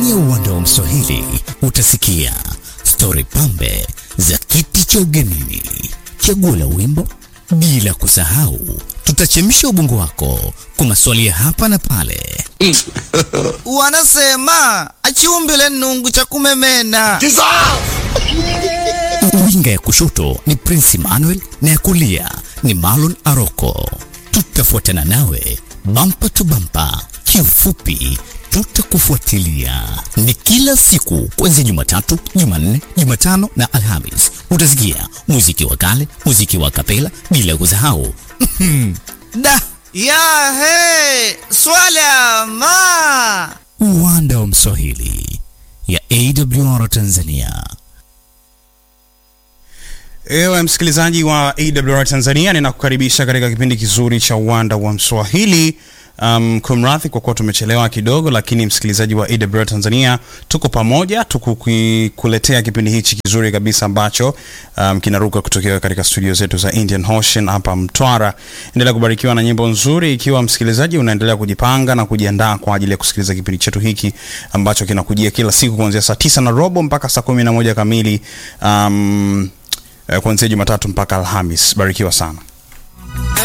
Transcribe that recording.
Ndani ya uwanda wa Mswahili utasikia stori pambe za kiti cha ugenini, chaguo la wimbo, bila kusahau tutachemsha ubongo wako kwa maswali ya hapa na pale. Wanasema achiumbile nungu cha kumemena. Winga ya kushoto ni Prince Emmanuel na ya kulia ni Marlon Aroko. Tutafuatana nawe bampa tu bampa, kiufupi tutakufuatilia. Ni kila siku kuanzia Jumatatu, Jumanne, Jumatano na Alhamis. Utasikia muziki wa kale, muziki wa kapela, bila kusahau Da ya he swala ma uwanda wa Mswahili ya AWR Tanzania. Ewe msikilizaji wa AWR Tanzania, ninakukaribisha katika kipindi kizuri cha uwanda wa Mswahili. Um, kumradhi kwa kuwa tumechelewa kidogo, lakini msikilizaji wa AWR Tanzania, tuko pamoja tukukuletea kipindi hichi kizuri kabisa ambacho um, kinaruka kutokea katika studio zetu za Indian Ocean hapa Mtwara. Endelea kubarikiwa na nyimbo nzuri, ikiwa msikilizaji unaendelea kujipanga na kujiandaa kwa ajili ya kusikiliza kipindi chetu hiki ambacho kinakujia kila siku kuanzia saa tisa na robo mpaka saa kumi na moja kamili um, eh, kuanzia Jumatatu mpaka Alhamis. Barikiwa sana.